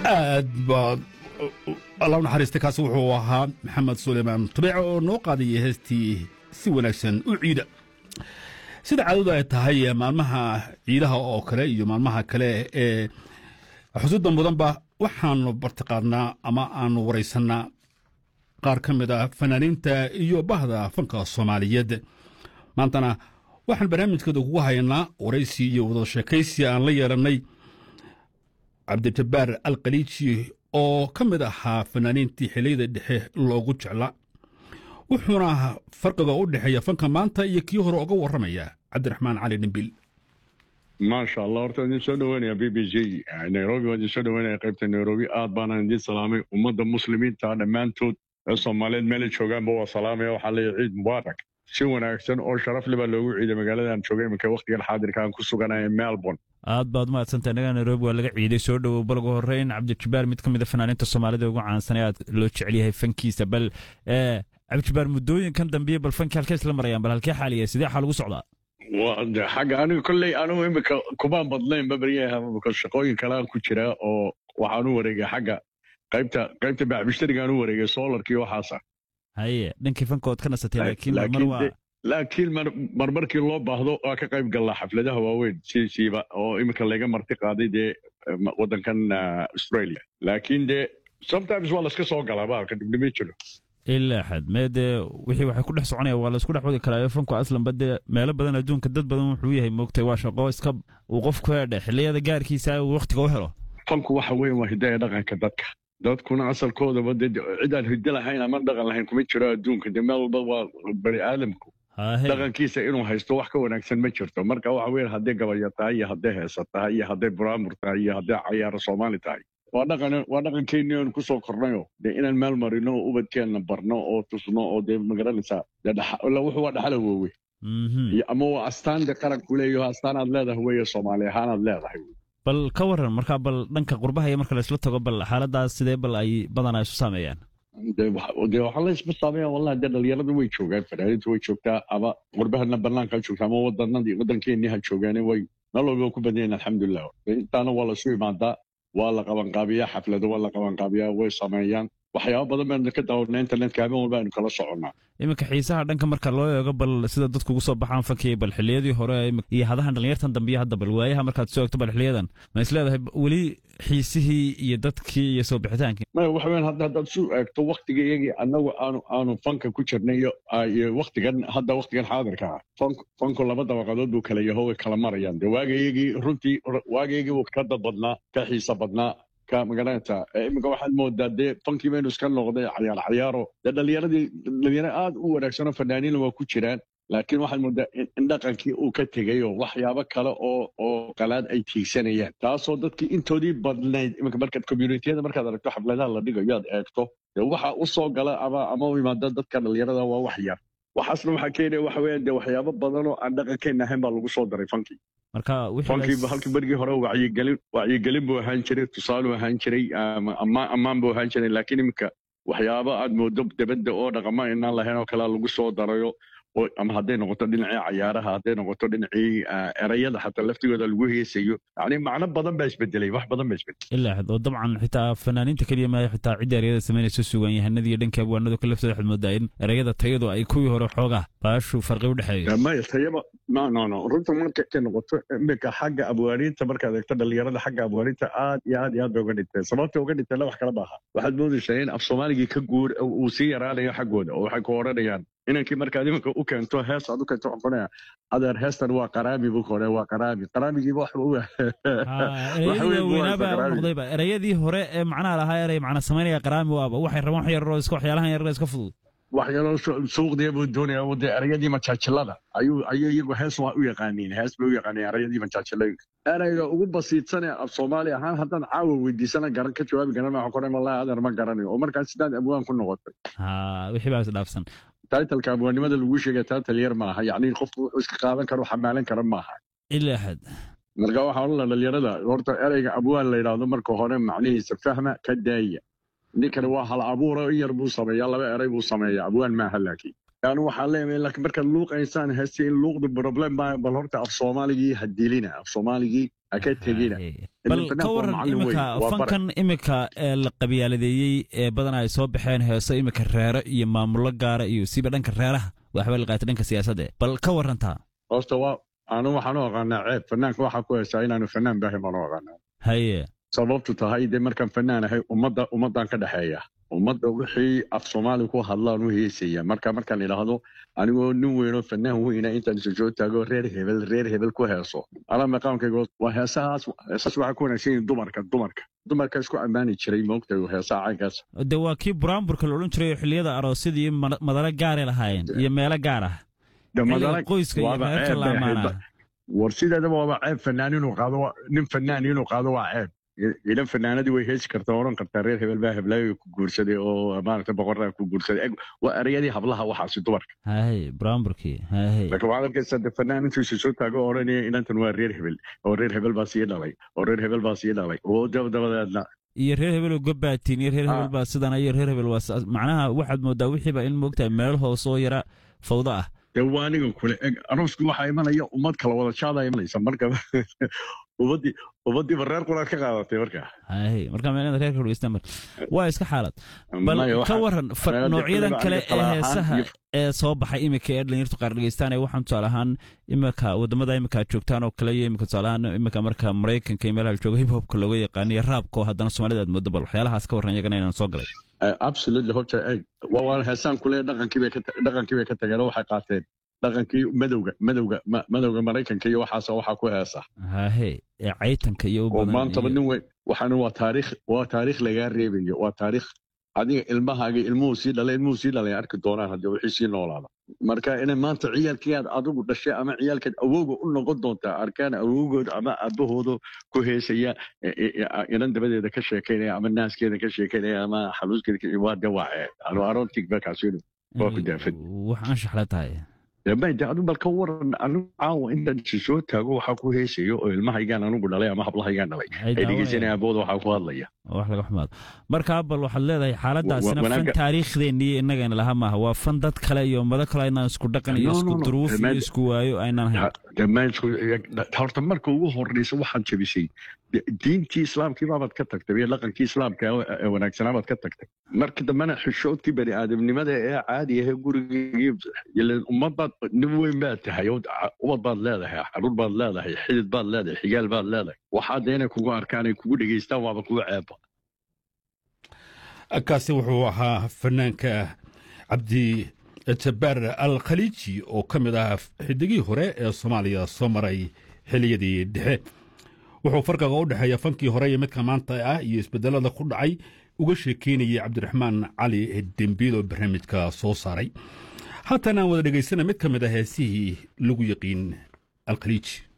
aad baad alla u naxariista kaasi wuxuu ahaa maxamed suleymaan tubeec oo noo qaadayay heestii si wanaagsan u ciida sida caadadu ay tahay maalmaha ciidaha oo kale iyo maalmaha kale ee xusuudda mudanba waxaanu bartiqaadnaa ama aanu waraysannaa qaar ka mid a fanaaniinta iyo bahda fanka soomaaliyeed maantana waxaan barnaamijkeeda kugu haynaa waraysi iyo wada sheekaysi aan la yeelannay cabdijabbaar alkhaliiji oo ka mid ahaa fanaaniintii xilliyada dhexe loogu jeclaa wuxuuna farqiga u dhexeeya fanka maanta iyo kii hore uga warramaya cabdiraxmaan cali dhimbil maasha allah horta idin soo dhaweynaya b b j nairobi waa idin soo dhaweynaya qaybta nairobi aad baana idin salaamay ummadda muslimiinta dhammaantood ee soomaaliyeed meelay joogaanba waa salaamaya waxaa leeyahay ciid mubaarak si wanaagsan oo sharaf le baa loogu ciiday magaaladan joogay iminka wakhtigan xaadirka aan ku suganaya melbourne aad baad umahadsantay annaga nairobi waa laga ciiday soo dhowow bal ugu horreyn cabdijabbaar mid ka mid a fanaaniinta soomaalida ugu caansan ee aad loo jecel yahay fankiisa bal cabdijabbaar muddooyinkan dambiye bal fanki halkee isla marayaan bal halkee xaaliya sidee xaal ugu socdaa xagga aniga kolley anigu imika kumaan badnayn babaryaha shaqooyin kale aan ku jiraa oo waxaan u wareegay xagga qaybta qaybta bacbishtariga aan u wareegay solarkii waxaasa haye dhankii fanka ood ka nasatay laakiin marmar waa laakiin marmarkii loo baahdo waa ka qayb gallaa xafladaha waaweyn siisiiba oo iminka layga marti qaaday dee waddankan australia laakiin dee sometimes waa layska soo galaa baalka dhibdhimi jiro ilaa xad mee dee wixii waxay ku dhex soconaya waa laysku dhex wadi karaa fanku aslanba dee meelo badan adduunka dad badan wuxuu yahay moogtay waa shaqo iska uu qofku hedhe xilliyada gaarkiisa uu wakhtiga u helo fanku waxa weyn waa hidaya dhaqanka dadka dadkuna asalkoodaba de cid aan hiddo lahayn ama dhaqan lahayn kuma jiro adduunka de meel walba waa bani aadamku dhaqankiisa inuu haysto wax ka wanaagsan ma jirto marka waxa weyn hadday gabalya tahay iyo hadday heesa tahay iyo hadday buraamur tahay iyo hadday cayaaro soomaali tahay waa dhaqan waa dhaqankeennii oonu kusoo kornayo dee inaan meel marino oo ubadkeenna barno oo tusno oo dee magaranaysaa wuxuu waa dhaxala woowe ama waa astaan de qaranku leeyaho astaan aad leedahay weeye soomaali ahaan aad leedahay bal ka waran markaa bal dhanka qurbaha iyo marka laysla tago bal xaaladaas sidee bal ay badanaa isu saameeyaan dee waxaa laysma saameeya wallahi dee dhalinyaradu way joogaan fanaaniintu way joogtaa ama qurbahana banaanka ha joogtaa ama wadanadii waddankeennii ha joogaane way meel walba ku badan yahin alxamdulilah intaana waa lasu imaadaa waa la qabanqaabiyaa xaflado waa la qabanqaabiyaa way sameeyaan waxyaaba badan baynu ka daawanaa internetka habeen walba aynu kala soconnaa iminka xiisaha dhanka marka loo eego bal sida dadku ugu soo baxaan fankii bal xilliyadii hore iyo hadahan dhalinyartan dambiyo hadda bal waayaha markaad soo egto bal xiliyadan ma is leedahay weli xiisihii iyo dadkii iyo soo bixitaankii maya waxa weyan hadda haddaad su eegto waktiga iyagii annagu aanu aanu fanka ku jirnay iyo waktigan hadda waktigan xaadirka ah fank fanku laba dabaqadood buu kala yaho way kala marayaan dee waaga iyagii runtii waaga iyagii wuu ka dad badnaa ka xiisa badnaa ka magaranaysa iminka waxaad moodaa dee fankii baynu iska noqday cayaar cayaaro dee dhalinyaradii dhalinyaro aad u wanaagsanoo fanaaniina waa ku jiraan laakiin waxaad moodaa in dhaqankii uu ka tegayoo waxyaabo kale oo oo qalaad ay tiigsanayaan taasoo dadkii intoodii badnayd iminka markaad communitiyada markaad aragto xafladaha la dhigayo aad eegto dee waxa u soo gala ama ama u imaada dadka dhalinyarada waa wax yar waxaasna waxaa keenaya waxa weeyaan dee waxyaabo badan oo aan dhaqankeenna ahayn baa lagu soo daray fankii marka fankii halkii berigii hore wacyigelin wacyigelin buu ahaan jiray tusaaluu ahaan jiray ammaan ammaan buu ahaan jiray laakiin iminka waxyaabo aad moodo debadda oo dhaqama inaan lahayn oo kalea lagu soo darayo ama hadday noqoto dhinacii cayaaraha hadday noqoto dhinacii erayada xataa laftigooda lagu heesayo yani macno badan baa isbedelay wax badan baa isbedelay ilaa xad oo dabcan xitaa fanaaniinta keliya maayo xitaa cidda erayada samaynaysa sugan yahanada iyo dhanka abwaanadu ka laftooda waxaad moodaa in erayada tayadu ay kuwii hore xoogaa baashu farqi u dhexeeyo maya tayaba no no no runta marka ka noqoto iminka xagga abwaaniinta markaad eegto dhalinyarada xagga abwaaniinta aad iyo aad iyo aad bay uga dhinteen sababta uga dhinteenna wax kala maaha waxaad moodaysaa in af soomaaligii ka guur uu sii yaraanayo xaggooda oo waxay ku odhanayaan inankii markaad iminka u keento hees aad u keento waxaan kunaya adeer heestan waa qaraami buu kore waa qaraami qaraamigiiba wax noqdayba erayadii hore ee macnaha lahaa eray macna samaynaya qaraami waaba waxay rabaan wax yaroo iska waxyaalahan yaroo iska fudud wax yaroo suuqdiya buu doonaya de erayadii majaajilada ayuu ayuu iyagu hees waa u yaqaaniin hees bay u yaqaaniin erayadii majaajilada erayga ugu basiidsanee af soomaali ahaan haddaan caawa weydiisana garan ka jawaabi garan waxaan ku wallahi adeer ma garanayo oo markaas sidaad abwaan ku noqotay wixii baa isdhaafsan taitalka abwaannimada lagu sheegay taital yar maaha yacni qofku wuxuu iska qaadan karo xamaalan kara maaha ilaa xad marka waxaa odhan la dhalinyarada horta ereyga abwaan la yidhaahdo marka hore macnihiisa fahma ka daaya ninkani waa hal abuura in yar buu sameeyaa laba erey buu sameeyaa abwaan maaha laakiin anu waxaan leeyahay laakiin markaad luuqaysaan hase in luuqdu problem baa bal horta af soomaaligii ha dilina af soomaaligii ha ka tegina bal ka waran imika fankan imika ee la qabyaaladeeyey ee badanaa ay soo baxeen heeso imika reero iyo maamulo gaara iyo siba dhanka reeraha waxba la qaatay dhanka siyaasadda bal ka warantaa horta waa anu waxaan u aqaanaa ceeb fanaanka waxaa ku heesaa inaanu fanaan bahay baan u aqaanaa haye sababtu tahay dee markaan fanaan ahay ummadda ummaddan ka dhexeeya ummadda wixii af soomaali ku hadlaan u heesaya marka markaan idhaahdo anigoo nin weynoo fanaan weyna intaan isu soo taago reer hebel reer hebel ku heeso alaa maqaamkayga waa heesahaas heesaas waxaa ku wanaagsan yihin dumarka dumarka dumarka isku ammaani jiray moogtay heesaha caynkaas de waa kii buraanburka la odhan jiray oo xilliyada aroosyada iyo madalo gaaray lahaayeen iyo meelo gaar ah qoyska iyo reerka la amaanaa war sideedaba waaba ceeb fanaan inuu qaado nin fanaan inuu qaado waa ceeb idan fanaanadii way heesi kartaa odhan kartaa reer hebel baa heblaayo ku guursaday oo maaragta boqorraa ku guursaday waa ereyadii hablaha waxaasi dumarka hay buraanburkii hay laakiin waxaad arkaysaa de fanaan intuusa soo taago odhanaya inantan waa reer hebel oo reer hebel baa sii dhalay oo reer hebel baa sii dhalay oo dabadabadeedna iyo reer hebel oo gobaatiin iyo reer hebel baa sidana iyo reer hebel waa macnaha waxaad moodaa wixiiba in moogtahay meel hoos oo yara fawdo ah dee waa aniga kule eg aroosku waxaa imanaya ummad kala wada jaadaa imanaysa marka ummaddii ummaddiiba reer quraad ka qaadatay marka hay marka meelada reerka dhegeysta mar waa iska xaalad bal ka waran noocyadan kale ee heesaha ee soo baxay imika ee dhalinyartu qaar dhegeystaan ee waxaan tusaale ahaan imika wadamada imika aad joogtaan oo kale iyo imika tusaale ahaan imika marka maraykanka iyo meelaha jooga hip hopka looga yaqaano iyo raabka oo haddana soomaalida aad moodo bal waxyaalahaas ka warran iyagana inaan soo galay absolutely horta waa heesaan kule dhaqankii bay dhaqankii bay ka tageen oo waxay qaateen dhaqankii madowga madowga madowga maraykanka iyo waxaas waxaa ku heesa hahe ee caytanka iyo oo maantaba nin weyn waxaana waa taariikh waa taariikh lagaa reebayo waa taariikh adiga ilmahaaga ilmuhu sii dhalay ilmuhu sii dhalay arki doonaan haddii wixii sii noolaada marka inay maanta ciyaalkii aad adigu dhashay ama ciyaalkeed awowga u noqon doontaa arkaan awowgood ama aabahooda ku heesaya inan dabadeeda ka sheekaynaya ama naaskeeda ka sheekaynaya ama xaluuskeeda waa de waa ceeb arontig bakaasinu waa ku daafad wax anshaxla tahay mayde adu bal ka waran anigu caawa intaan isu soo taago waxaa ku heesayo oo ilmahaygaan anigu dhalay ama hablahaygaan dhalay ay dhegeysanaya abooda waxaa ku hadlaya wax laga xumaado marka bal waxaad leedahay xaaladaasina fan taariikhdeennii innagana laha maaha waa fan dad kale iyo ummado kale aynaan isku dhaqan iyo isku duruuf iyo isku waayo aynaan hayn horta marka ugu horreysa waxaad jabisay diintii islaamkii baabaad ka tagtay iyo dhaqankii islaamka ee wanaagsanaa baad ka tagtay marka dambena xishoodkii bani aadamnimada ee caadi ahee gurigii ummadbaad nin weyn baad tahay ubad baad leedahay xaruur baad leedahay xidid baad leedahay xigaal baad leedahay waxaad inay kugu arkaan ay kugu dhegeystaan waaba kugu ceeba kaasi wuxuu ahaa fanaanka cabdi jabbaar al khaliiji oo ka mid ah xidigii hore ee soomaaliya soo maray xiliyadii dhexe wuxuu farqiga u dhexeeya fankii hore iyo midka maanta ah iyo isbedelada ku dhacay uga sheekeynayay cabdiraxmaan cali dembiil oo barnaamijka soo saaray haatan aan wada dhegaysana mid ka mid ah heesihii lagu yaqiin alkhaliiji